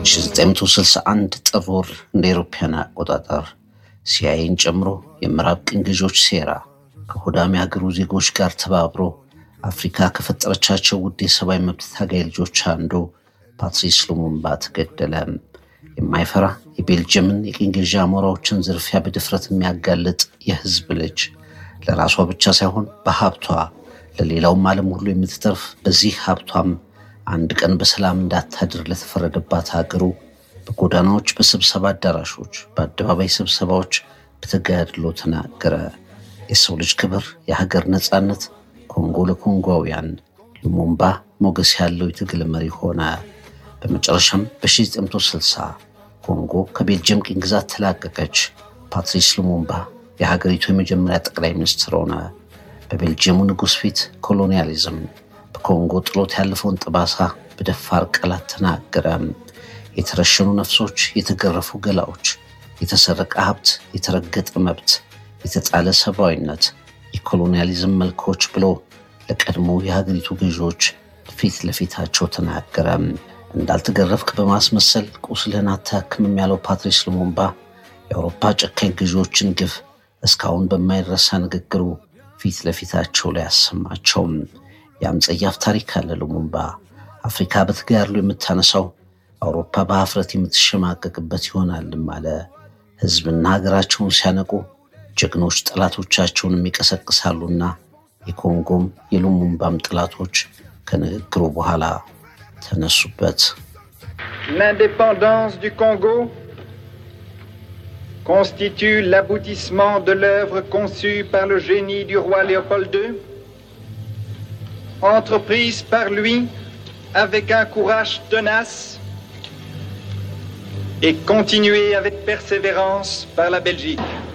1961 ጥር ወር እንደ አውሮፓውያን አቆጣጠር ሲአይኤን ጨምሮ የምዕራብ ቅኝ ገዢዎች ሴራ ከሆዳም የሀገሩ ዜጎች ጋር ተባብሮ አፍሪካ ከፈጠረቻቸው ውድ የሰብአዊ መብት ታጋይ ልጆች አንዱ ፓትሪስ ሉሙምባ ተገደለ። የማይፈራ የቤልጅየምን የቅኝ ገዢ አሞራዎችን ዝርፊያ በድፍረት የሚያጋልጥ የህዝብ ልጅ ለራሷ ብቻ ሳይሆን በሀብቷ ለሌላውም ዓለም ሁሉ የምትተርፍ በዚህ ሀብቷም አንድ ቀን በሰላም እንዳታድር ለተፈረደባት ሀገሩ በጎዳናዎች፣ በስብሰባ አዳራሾች፣ በአደባባይ ስብሰባዎች በተጋድሎ ተናገረ። የሰው ልጅ ክብር፣ የሀገር ነፃነት፣ ኮንጎ ለኮንጓውያን ሉሙምባ ሞገስ ያለው የትግል መሪ ሆነ። በመጨረሻም በ1960 ኮንጎ ከቤልጅየም ቅኝ ግዛት ተላቀቀች። ፓትሪስ ሉሙምባ የሀገሪቱ የመጀመሪያ ጠቅላይ ሚኒስትር ሆነ። በቤልጅየሙ ንጉሥ ፊት ኮሎኒያሊዝም በኮንጎ ጥሎት ያለፈውን ጠባሳ በደፋር ቃላት ተናገረ። የተረሸኑ ነፍሶች፣ የተገረፉ ገላዎች፣ የተሰረቀ ሀብት፣ የተረገጠ መብት፣ የተጣለ ሰብአዊነት፣ የኮሎኒያሊዝም መልኮች ብሎ ለቀድሞ የሀገሪቱ ገዢዎች ፊት ለፊታቸው ተናገረ። እንዳልተገረፍክ በማስመሰል ቁስልህን አታክምም ያለው ፓትሪስ ሉሙምባ የአውሮፓ ጨካኝ ገዢዎችን ግፍ እስካሁን በማይረሳ ንግግሩ ፊት ለፊታቸው ላይ አሰማቸውም። ያም ጸያፍ ታሪክ አለ ሉሙምባ አፍሪካ በተጋድሎ የምታነሳው አውሮፓ በሀፍረት የምትሸማቀቅበት ይሆናልም አለ። ህዝብና ሀገራቸውን ሲያነቁ ጀግኖች ጠላቶቻቸውን ይቀሰቅሳሉና የኮንጎም የሉሙምባም ጠላቶች ከንግግሩ በኋላ ተነሱበት። L'indépendance du Congo constitue l'aboutissement de l'œuvre conçue par le génie du roi Léopold II, entreprise par lui avec un courage tenace et continuée avec persévérance par la Belgique.